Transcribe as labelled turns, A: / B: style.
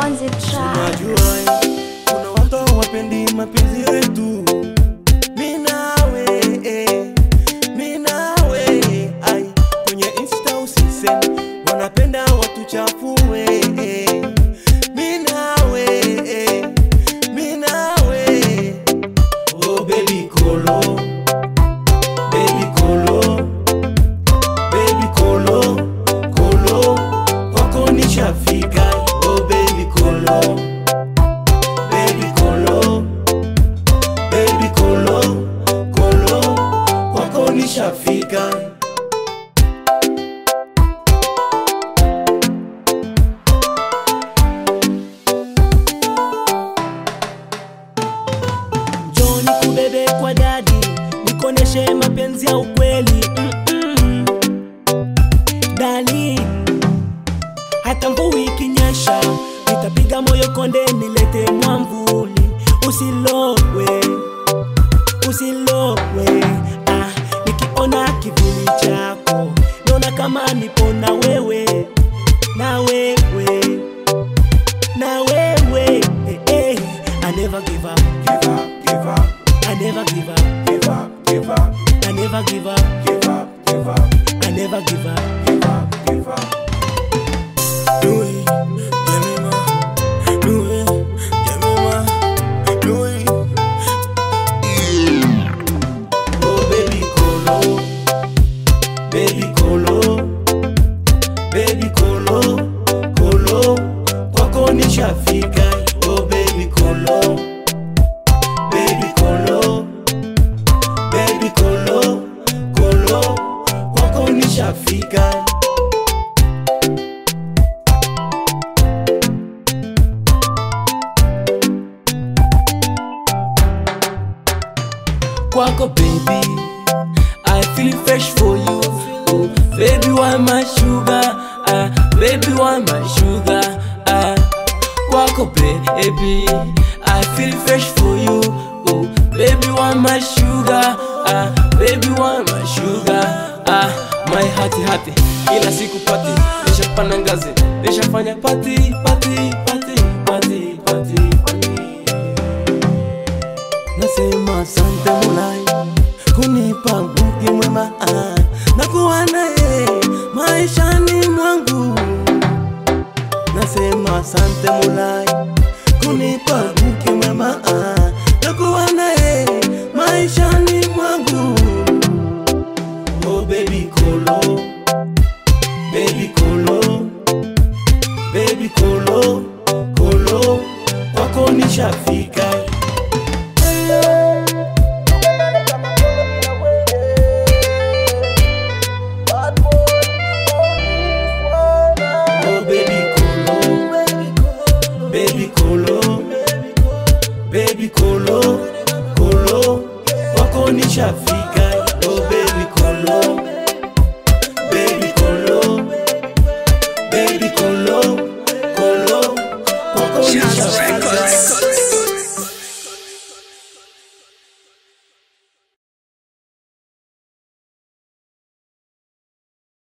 A: on the track.
B: Najua kuna watu hawapendi mapenzi yetu, mi nawe eh, mi nawe ai, kwenye insta usiseme wanapenda watu chafue eh, mi nawe eh, mi nawe oh baby kolo baby kolo baby kolo kolo kwako nishafika oh baby kolo baby kolo baby kolo kolo kwako nishafika
C: Njoni kubebe kwa dadi, nikoneshe mapenzi ya ukweli Mm-mm. Dali, hata mvua ikinyesha, nitapiga moyo konde, nilete mwamvuli, usilowe, usilowe. Ah, nikiona kivuli chako, naona kama nipo na wewe, na wewe, na wewe. Eh, eh. I never give up.
B: give up give up
C: I never give up.
B: give up give up
C: I never give up.
B: give up give up
C: I never give up.
B: give up give up do it give me more do it give me more do it oh baby kolo baby kolo baby kolo kolo kwako nishafika oh baby kolo baby kolo baby kolo kolo kwako nishafika
C: Kwako baby, I feel fresh for you. Oh, baby, why my sugar? Ah, baby, why my sugar? Ah, Kwako baby, I feel fresh for you. Oh, baby, why my sugar? Ah, baby, why my sugar? Ah, my heart happy. Ila siku pati, nishapanda ngazi, nishafanya pati, pati, pati, pati, pati, pati.
B: nasema asante mulai kunipa mke mwema ah, na kuwa naye maishani mwangu nasema asante mulai kunipa mke mwema ah,